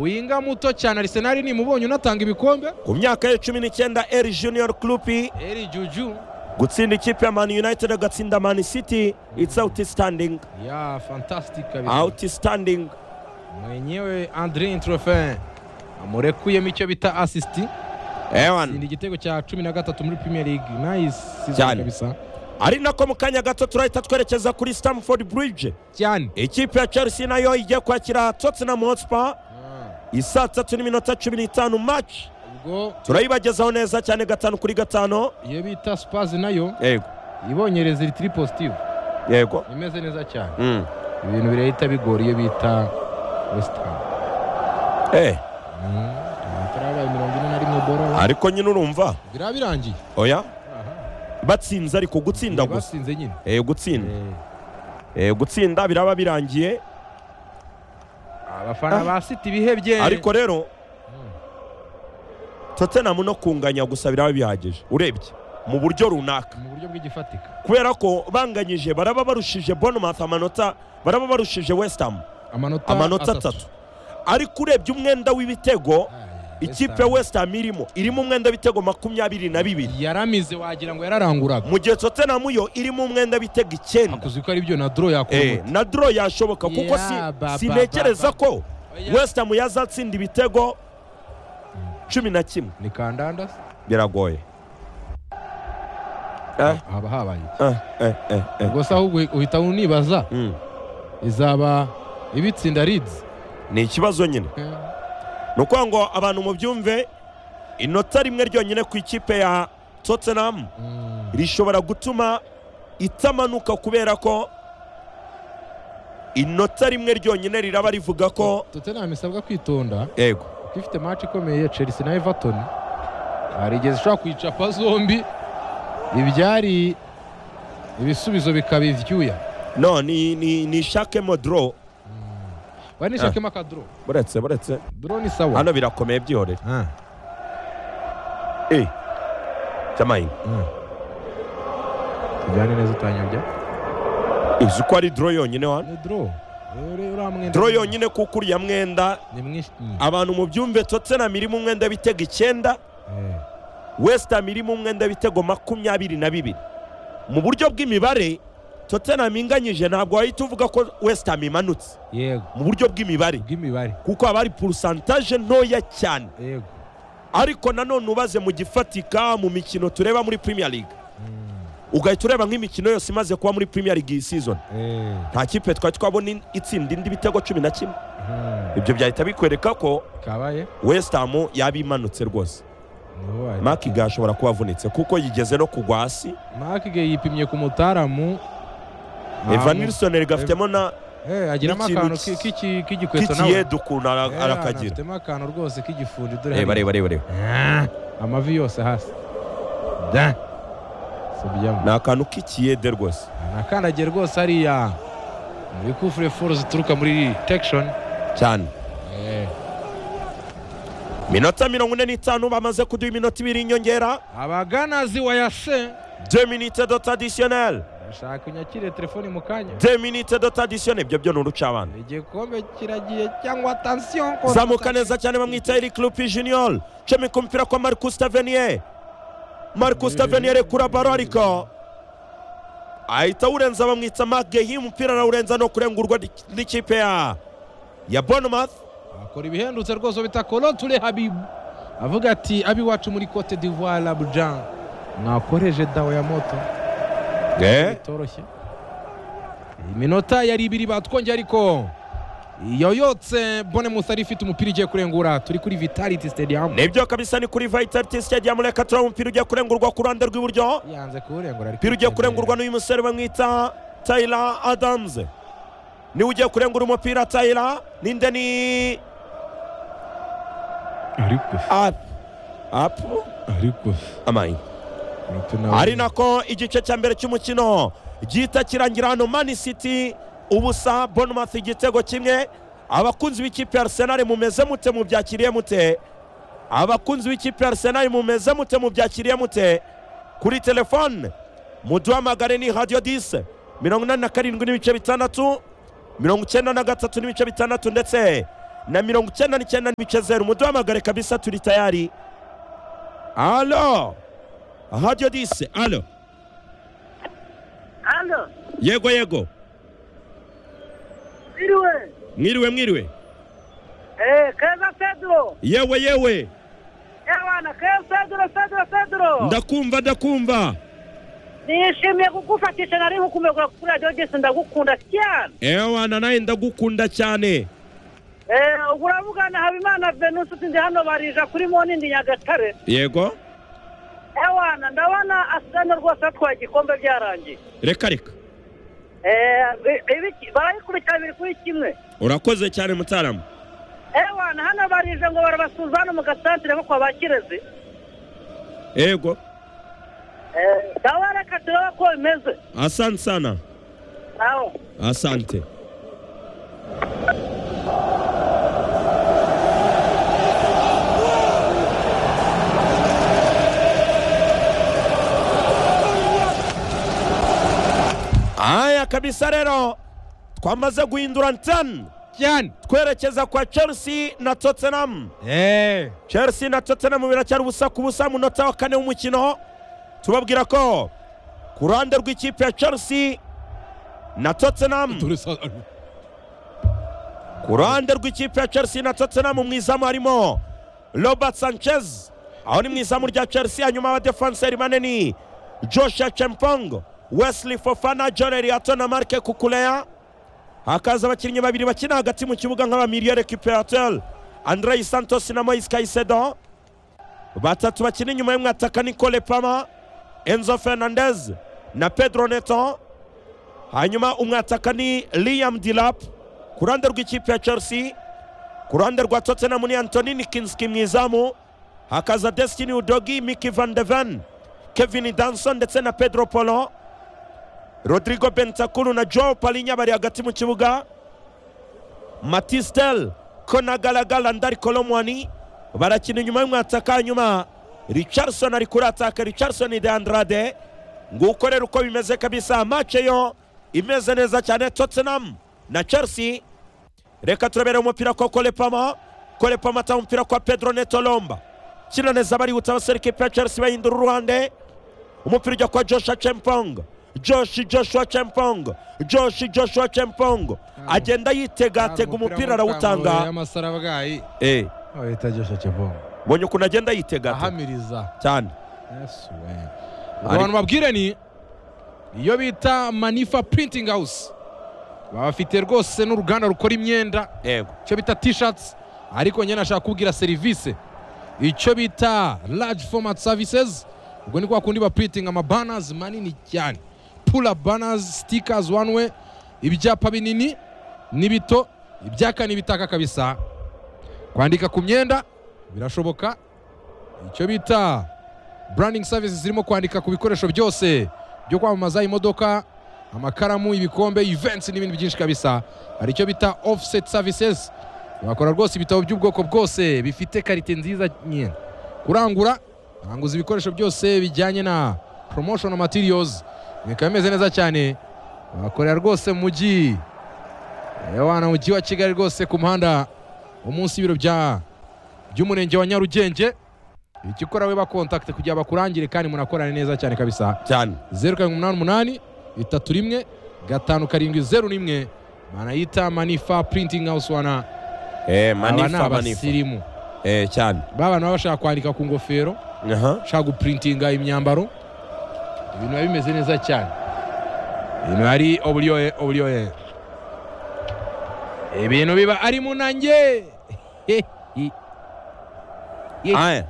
winga muto cyane arisenali nimubonye unatanga ibikombe ku myaka ye cumi n'icyenda eri junior club eri juju gutsinda ikipe ya man united agatsinda man city it's outstanding ya fantastic kabisa outstanding mwenyewe andre introfin amurekuyemo icyo bita asisiti ewan ni igitego cya cumi na gatatu muri premier league nice season Cyane. kabisa ari nako mu kanya gato turahita twerekeza kuri stamford bridge cyane ikipe ya chelsea nayo igiye kwakira tottenham hotspur isaa tatu n'iminota cumi n'itanu match ubwo turayibagezaho neza cyane gatanu kuri gatanu iyo bita spazi nayo yego ibonye rezilitiri positive yego imeze neza cyane Mm. ibintu birahita bigora iyo bita wesitamu Eh, turabaye mirongo ine na rimwe boro ariko nyine urumva biriya birangiye oya batsinze ariko gutsinda gusa basinze nyine Eh, gutsinda Eh, gutsinda biraba birangiye abafana ba siti bihebye ariko rero tottenham no kunganya gusa biraba bihagije urebye mu buryo runaka mu buryo bw'igifatika kubera ko banganyije baraba barushije bournemouth amanota baraba barushije west ham amanota amanota atatu ariko urebye umwenda w'ibitego Ay, ikipe ya west ham irimo irimo umwenda w'ibitego makumyabiri na bibiri yaramize wagira ngo yararanguraga mu gihe tottenham yo irimo umwenda w'ibitego icyenda akuzi ko ari byo na doro yakora Eh, umuti. na draw yashoboka kuko si- Yeah, ba- ba- sintekereza ba- ko Oya. west ham yazatsinda ibitego cumi na kimwe ni kandanda se? biragoye Eh, haba habaye iki? eh, eh, eh, eh. ubwo se ahubwo uhita unibaza Mm. izaba ibitsinda rids ni ikibazo nyine ni ukuvuga ngo abantu mubyumve inota rimwe ryonyine ku ikipe ya tottenham Mm. rishobora gutuma itamanuka kubera ko inota rimwe ryonyine riraba rivuga ko tottenham isabwa kwitonda yego kuko ifite match ikomeye ya chelsea na everton hari igihe zishobora kwicapa zombi ibyari ibisubizo bikaba ivyuya no ni ni ni shakemo draw banishakemo akadro buretse buretse dro ni sawa hano birakomeye byihorera Ah, eh cyamayin mm. tujyane neza utanyabya uzi ko ari draw yonyine hano ni dro draw yonyine kuko uriya mwenda ni mwinshi abantu mubyumve tottenham irimo umwenda w'ibitego icyenda Eh. west ham irimo umwenda w'ibitego makumyabiri na bibiri mu buryo bw'imibare tottenham inganyije ntabwo wahita uvuga ko west ham imanutse yego mu buryo bw'imibare bw'imibare kuko haba hari porosantaje ntoya cyane yego ariko nanone ubaze mu gifatika mu mikino tureba muri premier league Mm. ugahita ureba nk'imikino yose imaze kuba muri premier league iyi season Eh. nta kipe twari twabona in- itsinda indi bitego cumi na kimwe Mm. ibyo byahita bikwereka ko kabaye west ham yaba imanutse rwose Niho wari. makiga ashobora kuba avunitse kuko yigeze no kugwa hasi makige yipimye ku mutaramu evan Amu- nilson rigafitemo na Eh, agiramo n'ikintu akantu ki- ki- ki- k'igikweto nawe k'ikiyedu ukuntu ara- Eh, arakagira anafitemo akantu rwose k'igifundi dore reba hariya. reba reba reba Ah, amavi yose hasi da ni subyamo akantu k'ikiyede rwose nakandagiye rwose hariya muri kufure foro zituruka muri tekishoni cyane minota mirongo ine n'itanu bamaze kuduha iminota ibiri inyongera abaganazi wa yase de minute dot adisiyoneri bashaka unyakire telefoni mu kanya de minute dot adisiyoneri ibyo byo ni urucabana igikombe kiragiye cyangwa tansiyo zamuka neza cyane bamwita eric lupi junior cumi ku mupira kwa marcus tavenier marcus tavenier kura baro ariko ahita awurenza bamwita magehi umupira arawurenza no kurengurwa n'ikipe ya ya bournemouth akora ibihendutse rwose bita koloture habibu avuga ati abiwacu muri cote d'ivoire abujan mwakoreje dawo ya moto bitoroshye iminota yari ibiri batwongeye ariko yoyotse bone musari ifite umupira igiye kurengura turi kuri vitality stadium nibyo kabisa ni kuri vitality stadium reka turabona umupira ugiye kurengurwa ku ruhande rw'iburyo yanze kuwurengura ariko umupira ugiye kurengurwa n'uyu musore bamwita tayira adamuze niwe ugiye kurengura umupira tayira ninde ni ariko apu apu ariko amayi ari nako igice cya mbere cy'umukino gihita kirangira hano mani city ubusa bonomati igitego kimwe abakunzi b'ikipe ya arsenal mumeze mute mubyakiriye mute abakunzi b'ikipe ya arsenal mumeze mute mubyakiriye mute kuri telefone muduhamagare ni radiyo dise mirongo inani na karindwi n'ibice bitandatu mirongo icyenda na gatatu n'ibice bitandatu ndetse na mirongo icyenda n'icyenda n'ibice zeru muduhamagare kabisa turi tayari alo radio dise alo alo yego yego mwiriwe mwiriwe mwiriwe eh keza pedro yewe yewe ewana keza pedro pedro pedro ndakumva ndakumva nishimiye kugufatisha nari nkukumegura kuri radio dise ndagukunda cyane ewana nawe ndagukunda cyane eh uravugana habimana venus ndi hano barija kuri monindi nyagatare yego ewana ndabona asigane rwose atwaye igikombe byarangiye reka reka barayikurikirana biri kuri kimwe urakoze cyane mutarama ewana hano barije ngo barabasuza hano mu gasantire ko kwa bakirezi yego dawa reka turebe ko bimeze asante sana nawe asante haya kabisa rero twamaze guhindura ntani cyane twerekeza kwa chelsea na tottenham eh chelsea na tottenham biracyari ubusa ku busa mu munota wa kane w'umukino tubabwira ko ku ruhande rw'ikipe ya chelsea na tottenham ku ruhande rw'ikipe ya chelsea na tottenham mu izamu harimo robert sanchez aho ni mu izamu rya chelsea hanyuma abadefanseri manini joshua chempong wesley fofana john eriato na marke kukuleya hakaza abakinnyi babiri bakina hagati mu kibuga nk'abamiriye recuperateur andrei santos na moise caicedo batatu bakina inyuma y'umwataka nicole pama enzo fernandez na pedro neto hanyuma umwataka ni liam dilap ku ruhande rw'ikipe ya chelsea ku ruhande rwa tottenham ni antoni nikinski mu izamu hakaza destiny udogi miki van deven kevin danson ndetse na pedro polo rodrigo bentakuru na joao palinya bari hagati mu kibuga matistel konagaragara ndari kolomwani barakina inyuma y'umwataka hanyuma richardson ari kurataka richardson de andrade nguko rero uko bimeze kabisa mace yo imeze neza cyane tottenham na chelsea reka turabera umupira kwa kolepama kolepama atanga umupira kwa pedro neto lomba kina neza barihuta abasore ikipe ya chelsea bahindura uruhande umupira ujya kwa joshua chempong Josh Joshua Chempong Josh Joshua Chempong agenda yitegatega umupira arawutanga y'amasarabwayi eh bahita Joshua Chempong mbonye ukuntu agenda yitegata ahamiriza cyane Yes, we. abantu babwire ni iyo bita manifa printing house baba bafite rwose n'uruganda rukora imyenda yego icyo bita t-shirts ariko nyine ashaka kubwira serivisi icyo bita large format services ubwo ni kwa kundi bapuritinga amabanners manini cyane pula banners stickers one way ibyapa binini n'ibito ibyaka n'ibitaka kabisa kwandika ku myenda birashoboka icyo bita branding services zirimo kwandika ku bikoresho byose byo kwamamaza imodoka amakaramu ibikombe events n'ibindi byinshi kabisa hari icyo bita offset services bakora rwose ibitabo by'ubwoko bwose bifite karite nziza nyine kurangura baranguza ibikoresho byose bijyanye na promotional materials bikaba bimeze neza cyane bakorera rwose mu mujyi mu mujyi wa kigali rwose ku muhanda wo munsi y'ibiro bya by'umurenge wa nyarugenge ikikora we bakontakite kugira bakurangire kandi munakorane neza cyane kabisa cyane zeru karindwi umunani umunani bitatu rimwe gatanu karindwi zeru rimwe manayita manifa printing house wana eh aba ni manifa manifa abasirimu eh cyane ba bantu baba bashaka kwandika ku ngofero aha bashaka guprintinga imyambaro ibintu biba bimeze neza cyane ibintu ari oburyohe oburyohe ibintu biba ari munange aya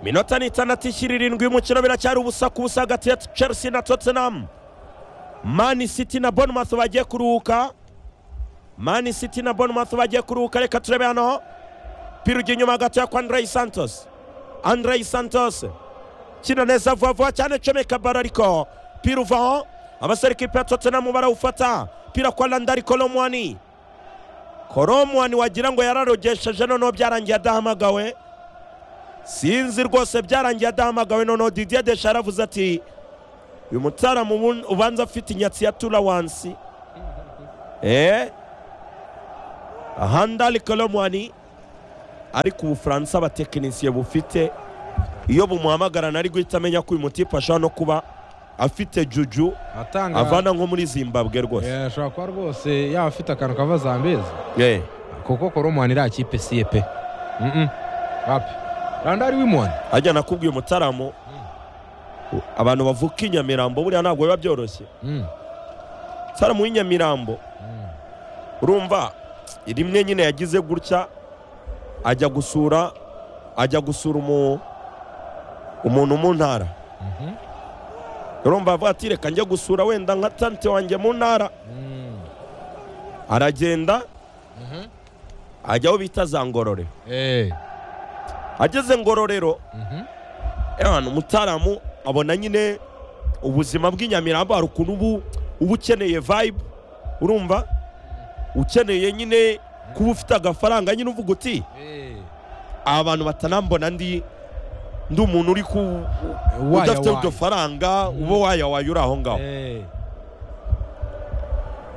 minota ni itandatu ishyira irindwi y'umukino biracyari ubusa ku busa hagati ya chelsea na tottenham man city na bournemouth bagiye kuruhuka man city na bournemouth bagiye kuruhuka reka turebe hano pira ujya inyuma gatoya kwa andrei santos andrei santos kina neza vuba vuba cyane comeka baro ariko pira uvaho abasore ikipe ya tottenham barawufata pira kwa landari kolomwani kolomwani wagira ngo yararogesheje noneho byarangiye adahamagawe sinzi rwose byarangiye adahamagawe noneho didier desha yaravuze ati uyu mutaramu ubu- ubanza afite inyatsi ya tura wansi eh handali kolomwani ariko ubufaransa abatekinisiye bufite iyo bumuhamagarana ari guhita amenya ko uyu mutipe ashobora no kuba afite juju atanga avana nko muri zimbabwe rwose Eh, ashobora kuba rwose yaba afite akantu kava zambezi Eh, kuko koromwani iriya kipe siye pe Mm-mm. wapi randari wimoni ajya nakubwiye umutaramu abantu bavuka i nyamirambo buriya ntabwo biba byoroshye Mm. sara mu nyamirambo Mm. urumva rimwe nyine yagize gutya ajya gusura ajya gusura umu- umuntu mu ntara Mhm. urumva avuga ati reka njye gusura wenda nka tante wanjye mu ntara Mm. aragenda Mhm. ajya aho bita za ngorore Eh. ageze ngororero Mhm. ewana umutaramu abona nyine ubuzima bw'inyamirambo hari ukuntu ubu uba ukeneye vibe urumva ukeneye nyine kuba ufite agafaranga nyine uvuga uti Eh. aba bantu batanambona ndi ndi umuntu uri ku Waya udafite waya. iryo faranga uba waya waya uri aho ngaho Eh.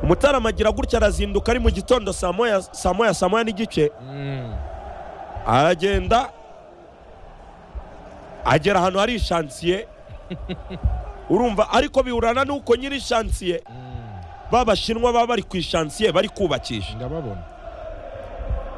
umutaramu agira gutya arazinduka ari mu gitondo saa moya saa moya saa moya n'igice Mm. aragenda agera ahantu hari ishansiye urumva ariko bihurana n'uko nyiri ishansiye Mm. babashinwa baba bari ku ishansiye bari kubakisha ndababona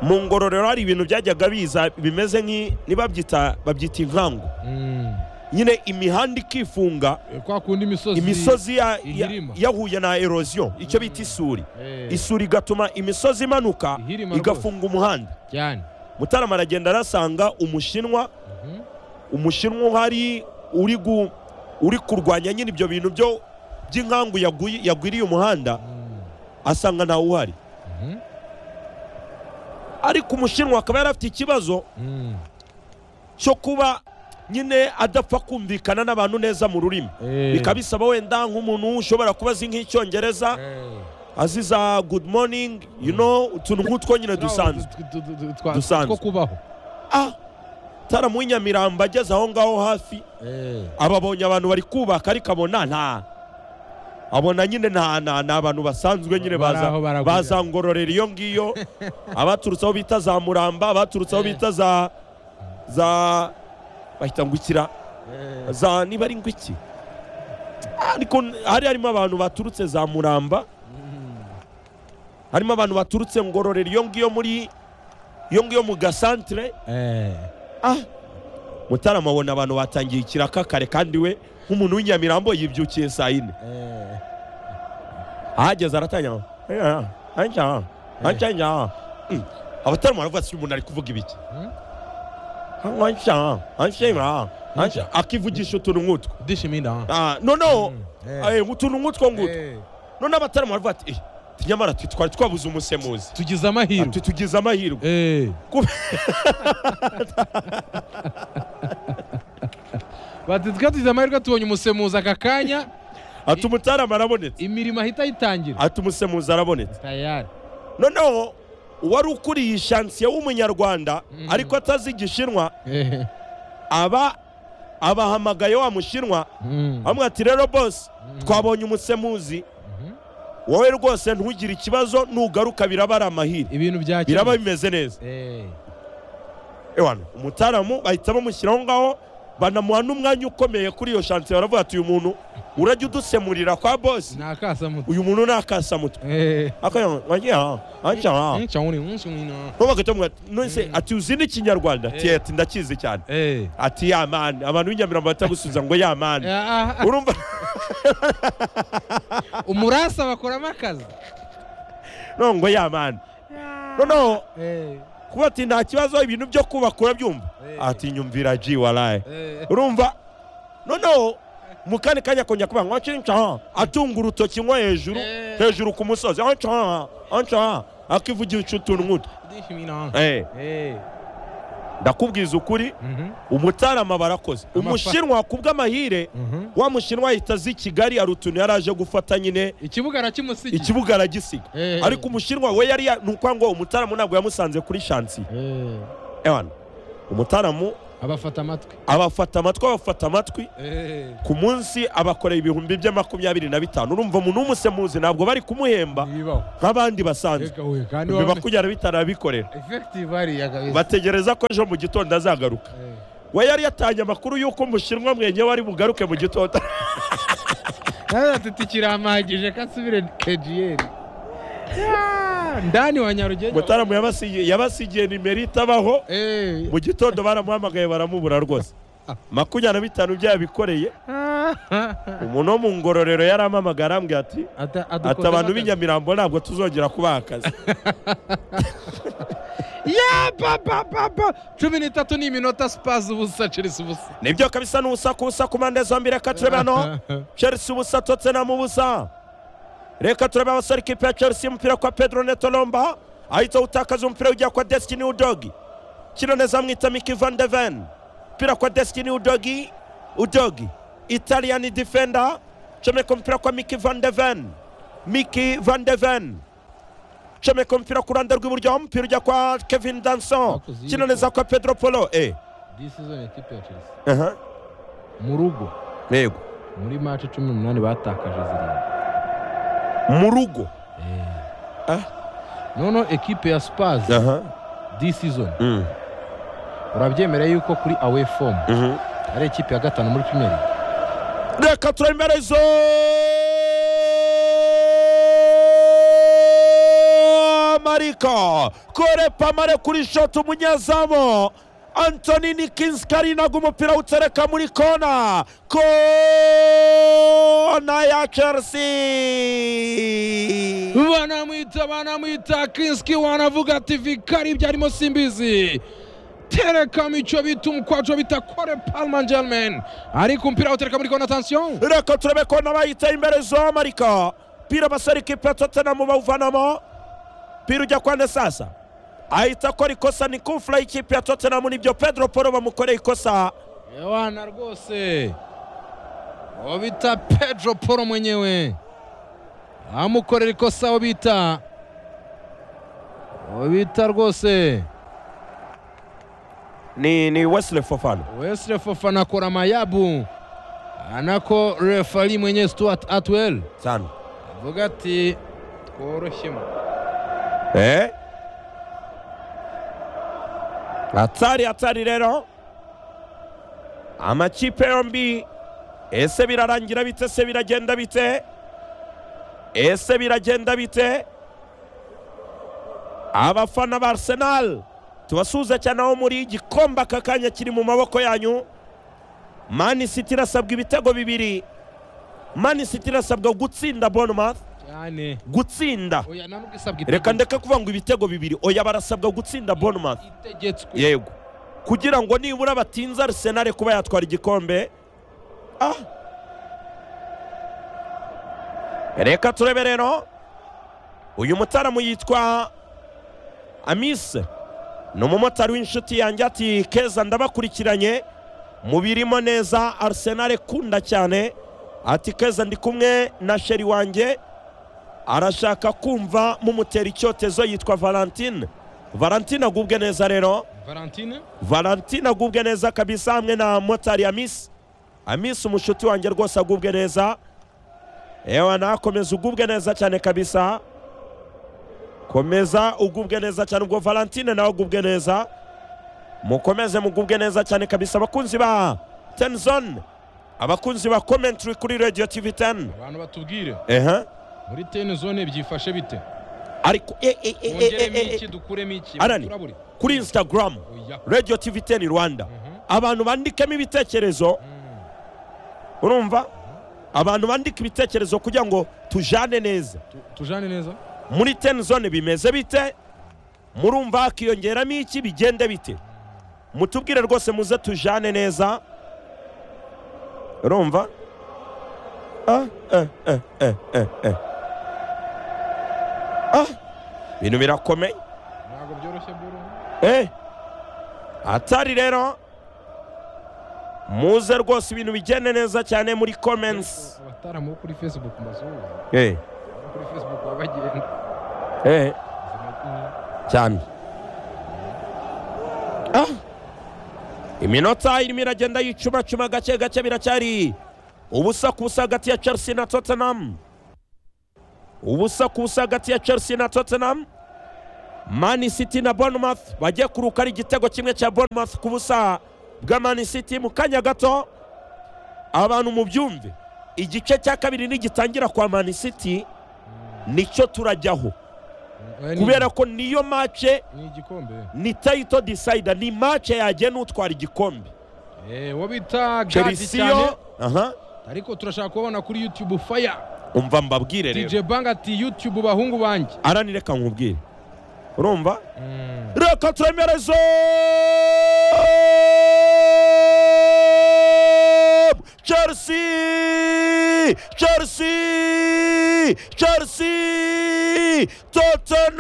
mu ngororero hari ibintu byajyaga biza bimeze nk'i nibabyita babyita inkangu Mm. nyine imihanda ikifunga Eh, kwa kundi imisozi imisozi ya- ya- ihirima. yahuye na erosion icyo bita isuri Eh. isuri igatuma imisozi imanuka Ihirima igafunga umuhanda cyane mutarama aragenda arasanga umushinwa Mhm. umushinwa uhari uri gu- uri kurwanya nyine ibyo bintu byo by'inkangu yaguye- yagwiriye umuhanda Mm. asanga ntawe uhari Mhm. ariko umushinwa akaba yari afite ikibazo Mm. cyo kuba nyine adapfa kumvikana n'abantu neza mu rurimi Eh. bikaba bisaba wenda nk'umuntu ushobora kuba azi nk'icyongereza Eh. azi za good morning you know utuntu nk'utwo nyine dusanzwe Tu- tu- tu- tu- twa- Dusanzwe. two kubaho ah taramu nyamirambo ageze aho ngaho hafi Eh. ababonye abantu bari kubaka ariko abona nta abona nyine nta nta ni abantu basanzwe nyine Bari baza aho baragurira. bazangororera iyo ngiyo abaturutse aho bita za muramba abaturutse aho Eh. bita za za bahita ngukira Eh. za niba ari ngwiki ariko hari harimo abantu baturutse za muramba harimo abantu baturutse ngororero iyo ngiyo muri iyo ngiyo mu gasantere Eh. ah mutarama abona abantu batangiye ikiraka kare kandi we nk'umuntu w'inyamirambo yibyukiye saa yine Eh. ahageze aratangira "Eh, anja, anja, anja." Mm. abatarama baravuga ati "Uyu umuntu ari kuvuga ibiki Mm. Anja, anja, anja." akivugisha utuntu nk'utwo Dishiminda, ha? Ah, noneho Mm. eh, utuntu nk'utwo ngutwo Eh. none abatarama baravuga ati "Eh, nyamara twe twari twabuze umusemuzi tugize amahirwe ati tugize amahirwe Eh. Kube- bati twe tugize amahirwe tubonye umusemuzi aka kanya ati umutarama arabonetse imirimo ahita ayitangira ati umusemuzi arabonetse tayari noneho uwari ukuriye ishansiye w'umunyarwanda Mm. ariko atazi igishinwa Eh. aba abahamagaye wa mushinwa Mm. bamwe ati rero bose Mm. twabonye umusemuzi Mhm. wowe rwose ntugire ikibazo nugaruka biraba ari amahirwe ibintu bya kera. biraba bimeze neza Eh. ewana umutaramu bahita bamushyira aho ngaho banamuha n'umwanya ukomeye kuri iyo shansiye baravuga ati uyu muntu urajya udusemurira kwa bose ni akasamutwe uyu muntu ni akasamutwe Eh. akanywa wagira wagira Nca wuri, nca wuri, no. nubagahita nonese ati uzi n'ikinyarwanda ati Eh. ati ndakizi cyane Eh. ati ya mani abantu b'inyamirambo batagusubiza ngo ya mani Ah, ah, urumva ah, umurasa bakoramo akazi no ngo ya mani noneho Eh. kuba ati nta kibazo ibintu byo kubaka urabyumva Eh. ati nyumvira ji waraye Eh. urumva noneho mu kandi kanya kongera kuba ngo nca nca atunga urutoki nko hejuru Eh. hejuru ku musozi nca nca akivugisha utuntu nk'utu Dishiminda. Eh, Eh. ndakubwiza ukuri Mhm. umutarama barakoze Amafa- umushinwa kubw'amahire Mhm. wa mushinwa ahita aza i kigali hari utuntu yari aje gufata nyine ikibuga arakimusigiye ikibuga aragisiga Eh. ariko umushinwa we yari ya- ni ukuvuga ngo umutaramu ntabwo yamusanze kuri shansi Eh. ewana umutaramu abafata amatwi abafata amatwi abafata amatwi ku munsi abakoreye ibihumbi bya makumyabiri na bitanu urumva umuntu w'umusemuzi ntabwo bari kumuhemba nk'abandi basanzwe ibihumbi makumyabiri na bitanu abikorera bategereza ko ejo mu gitondo azagaruka we yari yatanye amakuru y'uko umushinwa mwenye wari bugaruke mu gitondo ati kiramagije ko asubire kejiyeri ndani wa nyarugenge mutaramu yabasigiye nimero itabaho mu gitondo baramuhamagaye baramubura rwose makumyabiri na bitanu byabikoreye umuntu wo mu ngororero yaramamagara arambwira ati ati abantu b'inyamirambo ntabwo tuzongera kubaha akazi cumi n'itatu ni iminota sipazi ubusa chelsea ubusa nibyo kabisa n'ubusa ku busa ku mpande zombi reka turebe hano chelsea ubusa tottenham ubusa reka turebe abasore ikipe ya chelsea umupira kwa pedro neto lomba ahita utakaza umupira ujya kwa destiny udogi kino neza mwita miki van de ven umupira kwa destiny udogi udogi italian defender comeka umupira kwa miki van de ven miki van de ven comeka umupira ku ruhande rw'iburyo umupira ujya kwa kevin danson kino neza kwa pedro polo e mu rugo yego muri mace cumi n'umunani batakaje zirindwi mu rugo noneho ekipe ya sipazi di sizoni urabyemera yuko kuri awe fomu ari ekipe ya gatanu muri pimeri reka turemerezo marika kore pamare kuri shoti umunyezamu antoni nikinzi karinaga umupira utereka muri kona kona ya chelsea banamwita banamwita kinski wanavuga ati vikari byarimo simbizi tereka mico bita umukwajo bita kore palma germain ariko umupira utereka muri kona atansiyo reka turebe kona bayita imbere zo marika pira basore ikipe tottenham bawuvanamo pira ujya kwa nesasa ahita akora ikosa ni kumfura y'ikipe ya tottenham nibyo pedro paul bamukoreye ikosa yewana rwose uwo bita pedro paul mwenyewe amukorera ikosa uwo bita uwo bita rwose ni ni wesley fofana wesley fofana akora amayabu anako refari mwenyewe stuart atwell sana avuga ati tworoshyemo eh hatari hatari rero amakipe yombi ese birarangira bite se biragenda bite ese biragenda bite abafana ba arsenal tubasuhuza cyane aho muri igikombe aka kanya kiri mu maboko yanyu mani city irasabwa ibitego bibiri mani city irasabwa gutsinda bournemouth gutsinda reka ndeke kuvuga ngo ibitego bibiri oya barasabwa gutsinda bournemouth yego kugira ngo nibura batinze arisenali kuba yatwara igikombe reka turebe rero uyu mutaramu yitwa amise ni umumotari w'inshuti yanjye ati keza ndabakurikiranye mubirimo neza arisenali kunda cyane ati keza ndi kumwe na sheri wanjye arashaka kumva mumutera icyotezo yitwa valentine valentine agubwe neza rero valentine agubwe neza kabisa hamwe na motari amisi amisi umushuti wanjye rwose agubwe neza yewe nakomeza ugubwe neza cyane kabisa komeza ugubwe neza cyane ubwo valentine nawe agubwe neza mukomeze mugubwe neza cyane kabisa abakunzi ba tenizone abakunzi ba komentiri kuri radiyo tivi teni abantu batubwire eha muri teni zone byifashe bite ariko dukuremo iki kuri insitagaramu radiyo tivi teni rwanda abantu bandikamo ibitekerezo urumva abantu bandika ibitekerezo kugira ngo tujane neza tujane neza muri teni zone bimeze bite murumva hakiyongeramo iki bigende bite mutubwire rwose muze tujane neza urumva ibintu birakomeye ntabwo byoroshye byoroshye atari rero muze rwose ibintu bigende neza cyane muri komensi abataramu kuri facebook mazungu kuri facebook babagenda cyane iminota irimo iragenda yicumacuma gake gake biracyari ubusa ku busa hagati ya chelsea na tottenham ubusa ku busa hagati ya chelsea na tottenham mani city na bournemouth bagiye kuruka ari igitego kimwe cya bournemouth ku busa bwa mani city mu kanya gato abantu mu byumve igice cya kabiri nigitangira kwa mani city nicyo turajyaho kubera ko niyo mace ni igikombe ni tayito disayida ni mace yagiye n'utwara igikombe Eh, uwo bita gadi chelsea cyane yo aha ariko turashaka kubona kuri youtube faya umva mbabwire rero dj bang ati youtube bahungu banjye arani reka nkubwire urumva reka turemereze chelsea chelsea chelsea tottenham